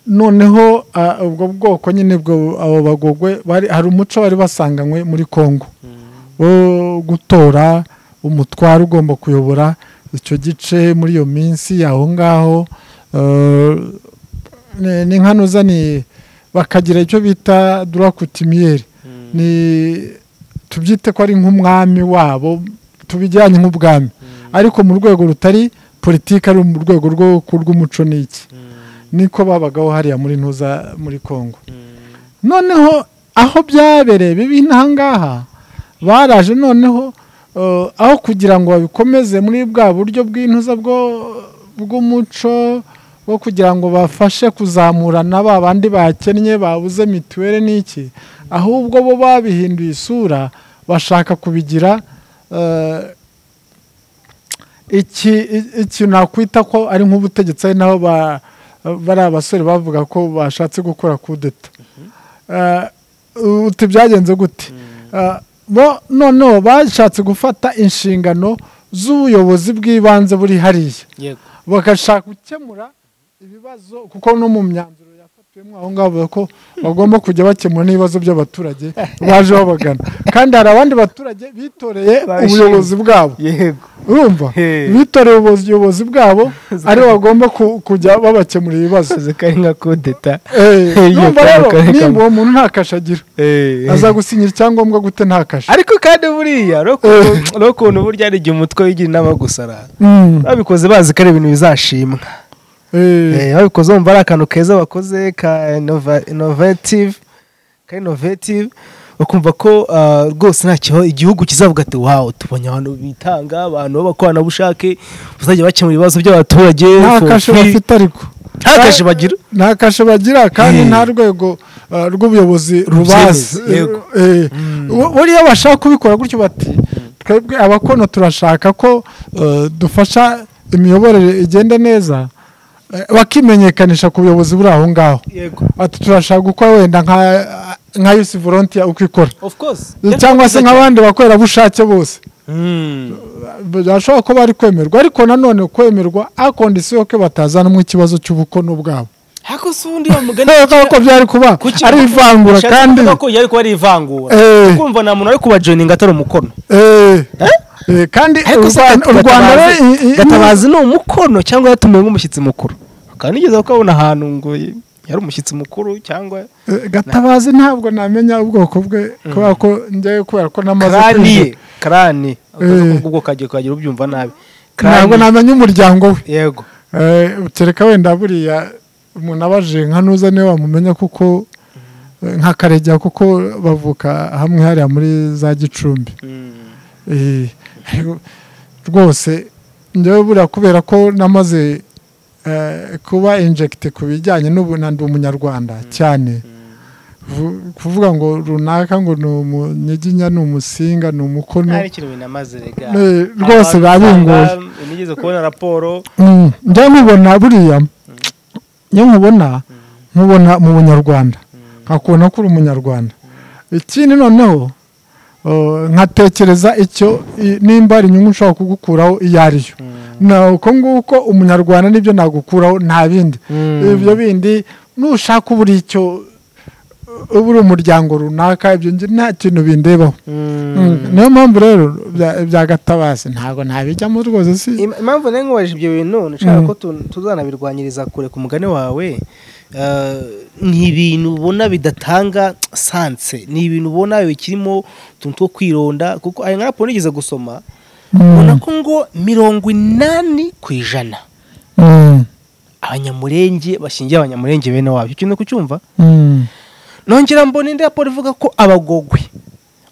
noneho ah, ubwo bwoko nyine bwo abo bagogwe bari hari umuco bari basanganywe muri congo Mm. wo gutora umutwaro ugomba kuyobora icyo gice muri iyo minsi aho ngaho eh, ni- ni nka nuza ni bakagira icyo bita durakutimiyeri Mm. ni tubyite ko ari nk'umwami wabo tubijyanye nk'ubwami ariko mu rwego rutari politiki ari mu rwego rwo rw'umuco n'iki Mm. niko babagaho hariya muri ntuza muri congo Mm. noneho aho byabereye bibi ntahangaha baraje noneho eh, aho kugira ngo babikomeze muri bwa buryo bw'intuza bwo bw'umuco bwo kugira ngo bafashe kuzamurana ba bandi bakennye babuze mituweli n'iki ahubwo bo babihinduye isura bashaka kubigira eh, iki i- ikintu nakwita ko ari nk'ubutegetsi ari naho ba- bari abasore bavuga ko bashatse gukora kudeta Eh, uti byagenze gute Ah, bo noneho bashatse gufata inshingano z'ubuyobozi bw'ibanze buri hariya yego bagashaka gukemura ibibazo kuko no mu myanzuro yafatiwemo aho ngaho bavuga ko bagomba kujya bakemura n'ibibazo by'abaturage baje babagana kandi hari abandi baturage bitoreye Babishimye. ubuyobozi bwabo yego urumva Hey. bitoreye ubuyobozi- ubuyobozi bwabo aribo bagomba ku- kujya babakemura ibibazo akazi kari nka kodeta Eh, Iyo urumva rero kantu kari nimba kamwe. uwo muntu nta kashe agira azagusinyira icyangombwa gute nta kashe ariko kandi buriya Eh. rero ukuntu burya ari igihe umutwe wigira inama gusara Mm, babikoze bazi ko ari ibintu bizashimwa eh. Eh, babikoze wumva ari akantu keza bakoze ka inova- innovative ka innovative bakumva ko ah, rwose ntacyo igihugu kizavuga ati wawu tubonye abantu bitanga abantu b'abakoranabushake bazajya bakemura ibibazo by'abaturage nta for kashe free." bafite ariko nta kashe bagira nta kashe bagira kandi Eh. nta rwego uh, rw'ubuyobozi rubazi Rubyemeza, yego. Eh, bu- buriya bashaka kubikora gutyo bati twebwe abakono turashaka ko uh, dufasha imiyoborere igende neza eh, bakimenyekanisha ku buyobozi buri aho ngaho yego ati turashaka gukora wenda nka nka yusi volontiya uko ikora of course cyangwa se nk'abandi bakorerabushake bose Mm. birashobora kuba bari kwemerwa ariko nanone kwemerwa akondisiyo ko batazanamo ikibazo cy'ubukono bwabo ariko si ubundi wa mugani kubera ko byari kuba kuki- ari ivangura Bishatse kandi kuvuga ko yari kuba ari ivangura Eh. kumva nta muntu ari kubajoininga atari umukono eh, eh, kandi ariko u se Rwanda- u Gatabazi- rwanda rero i- i- gatabazi ni umukono cyangwa yatumiwe nk'umushyitsi mukuru kandi nigeze kukabona ahantu ngo yari umushyitsi mukuru cyangwa eh, gatabazi ntabwo namenya ubwoko bwe kubera ko njyewe kubera ko namaze karani ye kwiga karani Eh. ubwo kagiye kuhagira ubyumva nabi ntabwo Karani. namenya umuryango we yego Eh, kereka wenda buriya umuntu abaje nka nuza niwe wamumenya kuko eh, nka karegeya kuko bavuka hamwe hariya muri za gicumbi Eh, rwose njyewe buriya kubera ko namaze eh, kuba injegite ku bijyanye n'ubu na ndi umunyarwanda cyane Vu- kuvuga ngo runaka ngo ni umunyiginya ni umusinga ni umukono hari ikintu binamaze rega Eh, rwose babinguye. nigeze kubona raporo Mm, njya nkubona buriya iyo nkubona nkubona mu bunyarwanda nkakubona ko uri umunyarwanda ikindi noneho uh, nkatekereza icyo i- nimba hari inyungu nshobora kugukuraho iyo ari yo Na- uko nguko umunyarwanda nibyo nagukuraho nta bindi Mm. ibyo bindi nushaka ubura icyo uba uri umuryango runaka ibyo nge- nta kintu bindebaho Mm, niyo mpamvu rero bya- bya gatabasi ntabwo ntabijyamo rwose si Im- impamvu nari nkubaje ibyo bintu nshaka Mm. ko tu- tuzanabirwanyiriza kure ku mugani wawe eh, ni ibintu ubona bidatanga sanse ni ibintu ubona bikirimo utuntu two kwironda kuko hari nka raporo nigeze gusoma Mm. ubona ko ngo mirongo inani ku ijana Mm. abanyamurenge bashingiye abanyamurenge bene wabo icyo kintu kucyumva Mm. nongera mbona indi raporo ivuga ko abagogwe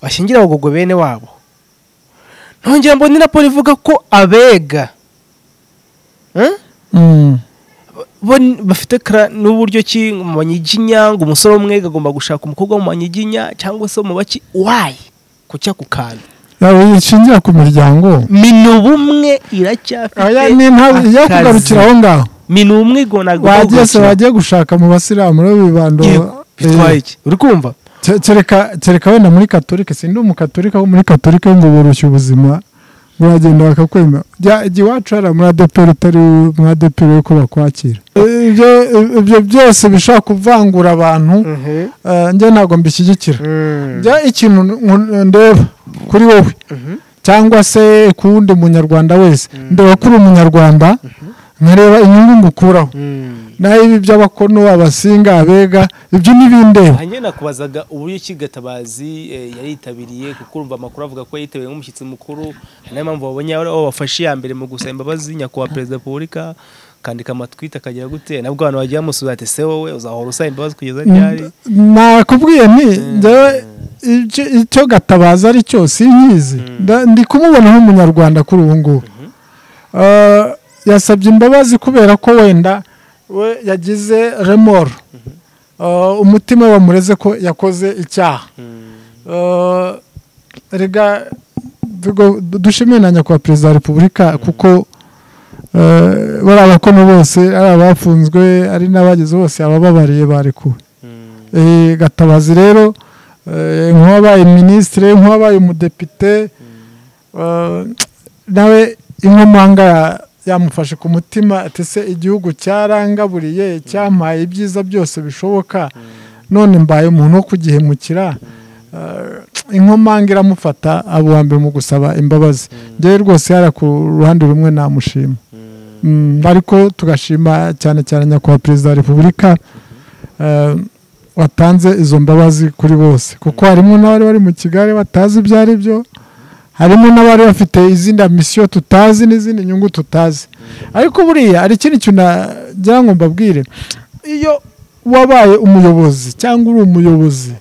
bashingira abagogwe bene wabo nongera mbona indi raporo ivuga ko abega Eh? Mm. bo n- bafite kra- n'uburyo ki mu banyiginya ngo umusore umwe agomba gushaka umukobwa wo mu banyiginya cyangwa se mu baki wayi kucya ku kantu yaba yishingira ku miryango minu bumwe iracyafite aya ni nta iyo akazi. kugarukira aho ngaho minu bumwe ngo ntabwo wagiye se bagukira. wagiye gushaka mu basilamu rero bibando Yego, bitwaye iki uri kumva Ke- kereka kereka wenda muri katolika sindi umukatorika wo muri katolika ngo boroshya ubuzima uragenda bakakwemera Jya- jya iwacu hariya muri adeperi utari muri adeperi yo bakwakira Eh, ibyo- ibyo byose bishobora kuvangura abantu eh, njye ntabwo mbishyigikira Mm. njya ikintu nku- ndeba kuri wowe cyangwa se ku wundi munyarwanda wese ndeba ko uri umunyarwanda nkareba inyungu ngukuraho Mm. naho ibi by'abakono abasinga abega ibyo ntibindeba hanyuma nakubazaga uburyo ki gatabazi eh, yari yitabiriye kuko urumva amakuru avuga ko yitabiriye nk'umushyitsi mukuru hari n'impamvu babonye ari abo bafashe iya mbere mu gusaba imbabazi nyakubahwa perezida wa repubulika akandika amatwita akagira gute nabwo abantu bagiye bamusubiza ati se wowe uzahora usaba imbabazi kugeza ryari nakubwiye nti njyewe icyo- icyo gatabaza ari cyo sinkizi Nda- ndi kumubona nk'umunyarwanda kuri ubu ngubu Eh, yasabye imbabazi kubera ko wenda we yagize remoro Eh, umutima we wamureze ko yakoze icyaha Eh, rega dugo- du- dushimire na nyakubahwa perezida wa repubulika kuko eh, bari abakono bose ari abafunzwe ari n'abageze bose abababariye barekuwe Eh, gatabazi rero nk'uwabaye minisitiri nk'uwabaye umudepite nawe inkomuhanga yamufashe ku mutima ati se igihugu cyarangaburiye cyampaye ibyiza byose bishoboka none mbaye umuntu wo kugihemukira inkomanga iramufata abo mbere mu gusaba imbabazi ngewe rwose yari ku ruhande rumwe namushima ariko tugashima cyane cyane nyakubahwa perezida wa repubulika watanze izo mbabazi kuri bose kuko harimo n'abari bari mu kigali batazi ibyo ari byo harimo n'abari bafite izindi misiyo tutazi n'izindi nyungu tutazi ariko buriya hari ikindi kintu nagira ngo mbabwire iyo wabaye umuyobozi cyangwa uri umuyobozi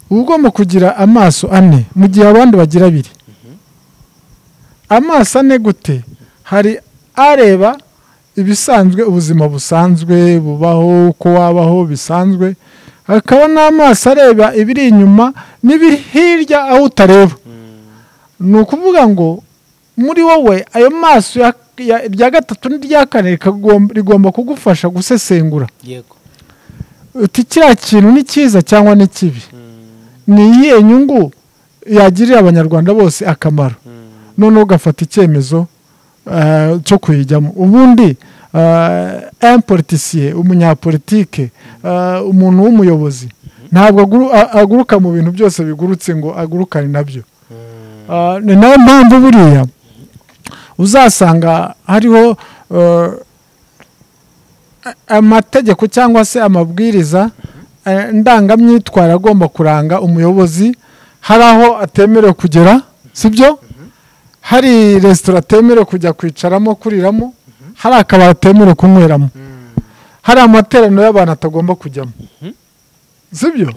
uba ugomba kugira amaso ane mu gihe abandi bagira abiri amaso ane gute hari areba ibisanzwe ubuzima busanzwe bubaho uko wabaho bisanzwe hakaba n'amaso areba ibiri inyuma n'ibiri hirya aho utareba ni ukuvuga ngo muri wowe ayo maso irya gatatu n'irya kane rigomba kugufasha gusesengura yego uti kiriya kintu ni cyiza cyangwa ni kibi ni iyihe nyungu yagirira abanyarwanda bose akamaro noneho ugafata icyemezo cyo kuyijyamo ubundi empolitisiye umunyapolitike umuntu w'umuyobozi ntabwo aguruka mu bintu byose bigurutse ngo agurukane nabyo ni nayo mpamvu buriya uzasanga hariho amategeko cyangwa se amabwiriza ndangamyitwara agomba kuranga umuyobozi hari aho atemerewe kugera si byo hari resitora atemerewe kujya kwicaramo kuriramo hari akabari atemerewe kunyweramo hari amateraniro y'abantu atagomba kujyamo si byo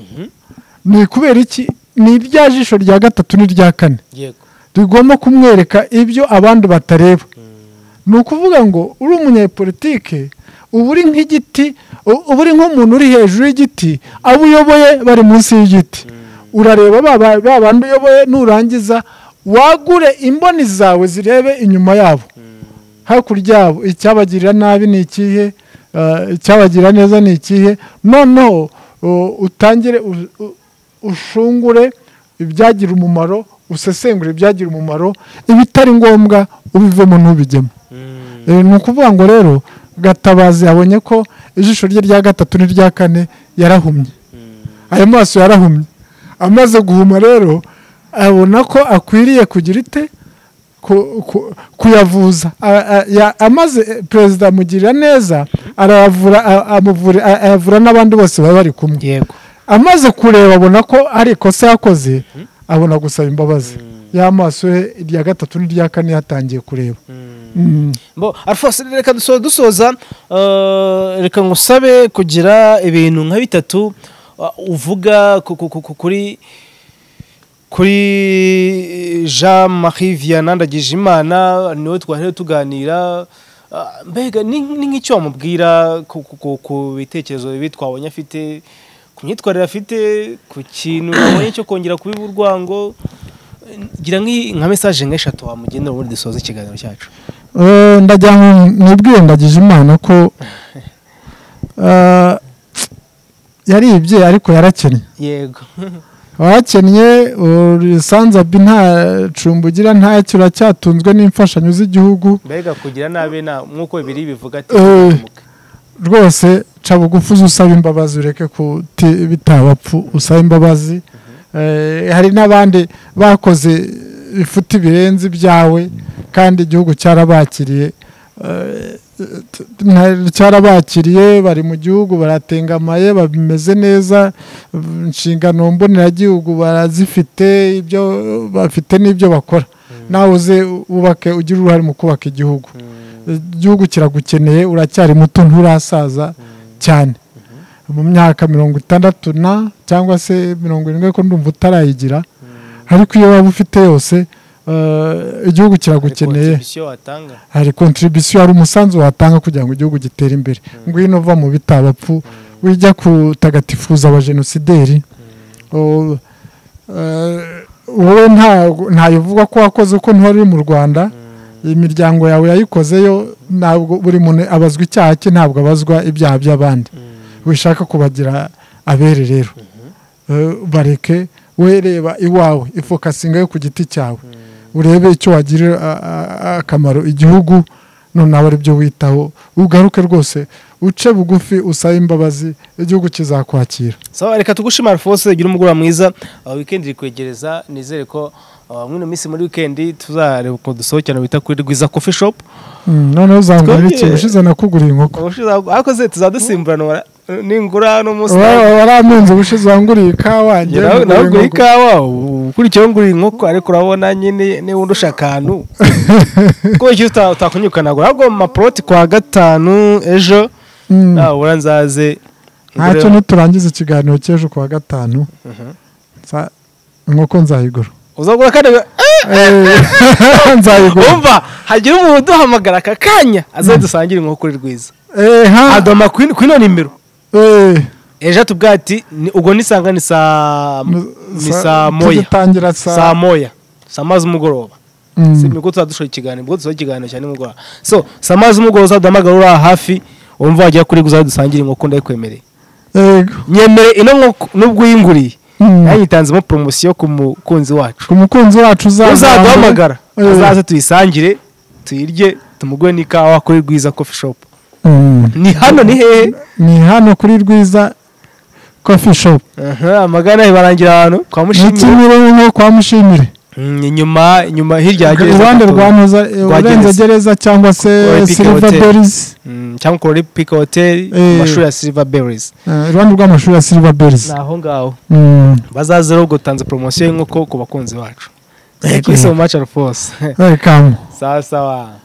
ni kubera iki ni irya jisho rya gatatu n'irya kane yego rigomba kumwereka ibyo abandi batareba ni ukuvuga ngo uri umunyepolitike uba uri nk'igiti uba uri nk'umuntu uri hejuru y'igiti abo uyoboye bari munsi y'igiti urareba ba bandi uyoboye nurangiza wagure imboni zawe zirebe inyuma yabo hakurya yabo icyabagirira nabi ni ikihe icyabagirira neza ni ikihe noneho utangire ushungure ibyagira umumaro usesengure ibyagira umumaro ibitari ngombwa ubivemo ntubigemo ni ukuvuga ngo rero gatabazi yabonye ko ijisho rye rya gatatu n'irya kane yarahumye ayo maso yarahumye amaze guhuma rero abona ko akwiriye kugira ite kuyavuza amaze perezida amugirira neza ayavura n'abandi bose baba bari kumwe yego amaze kureba abona ko ari ikosa yakoze abona gusaba imbabazi y'amaso ye irya gatatu n'irya kane yatangiye kureba bo alphonse reka dusoza dusoza eh, reka ngusabe kugira ibintu nka bitatu uh, uvuga ku- ku- ku- kuri kuri jean marie vianney ndagijimana niwe twahera tuganira Ah, mbega ni ni nk'icyo wamubwira ku- ku- ku- ku bitekerezo bibi twabonye afite ku myitwarire afite ku kintu wabonye cyo kongera kubiba urwango gira nk'i- nka mesaje nk'eshatu wamugenera ubundi dusoza ikiganiro cyacu Eh, ndagira ngo nibwire ndagije imana ko eh, yaribye ariko yarakennye yego abakennye sanzabi nta cumbi ugira nta kiro cyatunzwe n'imfashanyo z'igihugu mbega kugira nabi na nk'uko bibiri bivuga ati Eh. "Ntuzamuke." rwose ca bugufi uze usaba imbabazi ureke kuti bitabapfu usaba imbabazi Eh, hari n'abandi bakoze bifuta ibirenze ibyawe kandi igihugu cyarabakiriye Eh, t- nta- cyarabakiriye bari mu gihugu baratengamaye bameze neza inshingano mboneragihugu barazifite ibyo bafite n'ibyo bakora nawe uze wubake ugire uruhare mu kubaka igihugu igihugu kiragukeneye uracyari muto nturasaza cyane mu myaka mirongo itandatu na cyangwa se mirongo irindwi ariko ndumva utarayigira ariko iyo waba ufite yose eh, igihugu kiragukeneye Contribution watanga hari kontribisiyo hari umusanzu watanga kugira ngo igihugu gitere imbere ngwino uva mu bitabapfu wijya kutagatifuza abajenosideri O- eh, wowe nta- ntayo uvuga ko wakoze uko ntiwari uri mu rwanda imiryango yawe yayikozeyo ntabwo buri muntu abazwa icyaha cye ntabwo abazwa ibyaha by'abandi wishaka kubagira abere rero bareke wowe reba iwawe ifokasinga yo ku giti cyawe urebe icyo wagirira akamaro igihugu noneho ari byo witaho ugaruke rwose uce bugufi usabe imbabazi igihugu kizakwakira sawa reka tugushimare alphonse gira umugoroba mwiza aho wikendi iri kwegereza nizere ko ah, muri ino minsi muri wikendi tuzareba ukuntu dusohokera bita kuri rwiza coffee shop Mm, noneho uzambwira iki Twongere- ushize nakuguriye inkoko ubushize akoze tuzadusimburanwa ningura n'umusaya Wa- warampenze ubushize wanguriye ikawa njye nawe nguriye nawe inkoko. ikawa ukurikiyeho nguriye inkoko ariko urabona nyine niba undusha akantu ko icyo uta- utakunyukanagura ahubwo mu maporoti kwa gatanu ejo Mm. nabura nzaze ntacyo niturangiza ikiganiro cy'ejo ku wa gatanu Nza- inkoko nzayigura uzagura kandi Eh, nzayigura wumva hagira umuntu uduhamagara aka kanya aze dusangire inkoko kuri rwiza Eh, ha- adoma kuri kuri ino nimero eh, ejo atubwira ati ni- ubwo nisanga ni saa ni sa- saa moya tugitangira saa saa moya saa mazi umugoroba Mm. si nibwo tuzadushora ikiganiro ubwo dusohora ikiganiro cyane nimugoroba so saa mazi umugoroba uzaduhamagara uri aha hafi wumva wajya kuri guza dusangire inkoko ndayikwemereye Yego. nyemere ino nkoko nubwo uyinguriye Mm. yayitanzemo poromosiyo ku mukunzi wacu ku mukunzi wacu uzaza- uzaduhamagara Eh, uzaze tuyisangire tuyirye tumuguhe n'ikawa kuri rwiza kofi shopu mm. ni hano ni hehe ni hano kuri rwiza coffee shop Aha, amagana ibarangira abantu kwa mushimire n'ikinyiro nko kwa mushimire Mm, inyuma inyuma hirya ya gereza iruhande gato. rwa muza Rwa urenze gereza. gereza cyangwa Rwa se Epic silver Hotel. berries Mm, cyangwa kuri pika hoteli Eh. mu mashuri ya silver berries Eh, iruhande rw'amashuri ya silver berries ni aho ngaho Mm. bazaze rero ubwo tanze poromosiyo y'inkoko ku bakunzi bacu Yego. kuri se mu maci rwose welcome sawa sawa